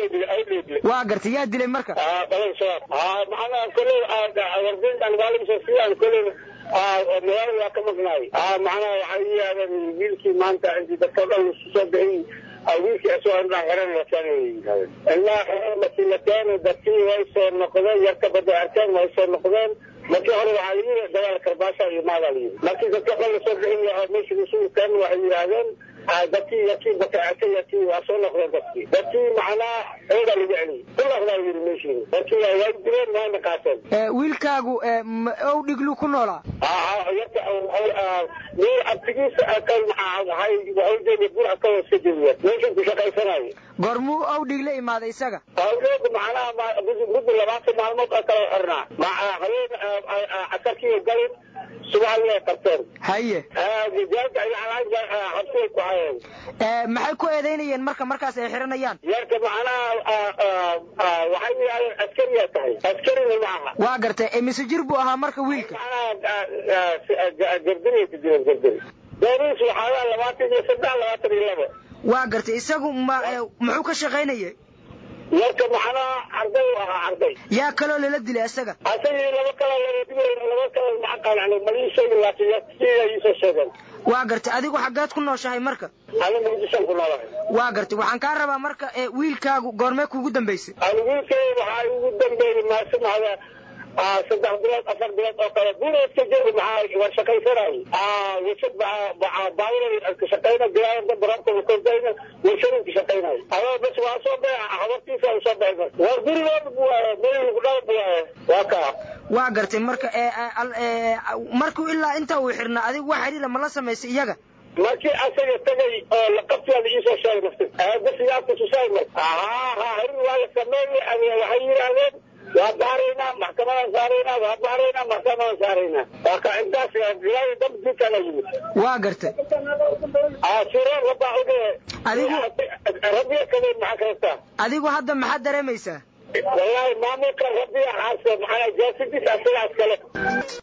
waa gartay yaa dilay marka balan shabaab maxaa koley warbintan maalimsa sidaan koley magaalada waa ka maqnaay macnaha waxay yidhahdeen wiilkii maanta intii dadka dhan isu soo bixin wiilkii asoo indhaa xiran lataan indhaa xiran markii la keeno dadkii way soo noqdeen yarka bada arkeen way soo noqdeen markii hore waxaa layidhi dagaal karbaasha iyo maadaa layidhi markii dadka dhan lasoo bixin lahaa meeshii isugu keen waxay yidhaahdeen dadkii yakii baka arkay yakii waa soo noqdeen dadkii dadkii macnaha eedaa lagu celiyey kulaqdaa yidhi meeshii dadkii waa direen waana qaateen wiilkaagu ow dhiglu ku noolaa meel abtigiisa kan waxay waxay burca ka hoos ka jeediya meeshan ku shaqaysanayo goormuu ow dhig la imaaday isaga awgeedu macnaha muddo labaatan maalmood oo kale xirnaa habeen casarkii galin subaxdii ay qabteen haye habsiyay ku hayeen maxay ku eedaynayeen marka markaas ay xiranayaan yarka macnaha waxay yidhahdeen askariyaa tahay askarina ma aha waa gartay mise jir buu ahaa marka wiilka macnaha gardinay ku jireen gardin dooriis waxaa labaatan iyo saddex labaatan iyo laba waa gartay isagu ma muxuu ka shaqaynayay yarka macnaha arday u ahaa arday yaa kaloo lala dilay isaga asagii laba kala lala dilay laba kala maxaa qaalan malii sheegi laakiin sida iisoo sheegeen waa gartay adigu xaggeed ku nooshahay marka ani muqdishoan ku noolahay waa gartay waxaan kaa rabaa marka wiilkaagu goormee kuugu dambaysay ani wiilkay waxaa ugu dambeeyey maasimahda saddex bilood afar bilood oo kale buleedka jooga maxaa war shaqaysanay warshad baawir ka shaqayna bilaayada barabka kordayna warshadin ka shaqaynay adoo bas waa soo beeca habartiisa soo beeca war gurigooda buu waaye meel lagu dhaw buu waaye waa kaa waa gartay marka markuu ilaa inta uu xirnaa adigu wax xiriira ma la samaysay iyaga markii asaga tagay oo la qabtiyaada iisoo sheegay nafti bas yaa kutusay haa haa harin waa la sameeyey waxay yidhaahdeen waa baaraynaa maxkamadan saaraynaa waa baaraynaa maxkamadan saaraynaa waa ka intaas ilaahay dab dilkana yimid waa gartay sireen rabaa uge adigu rabbiya kale maxaa kastaa adigu hadda maxaad dareemaysaa wallaahi maamulka rabbiya xaasa maxaa jaasidis asagaas kale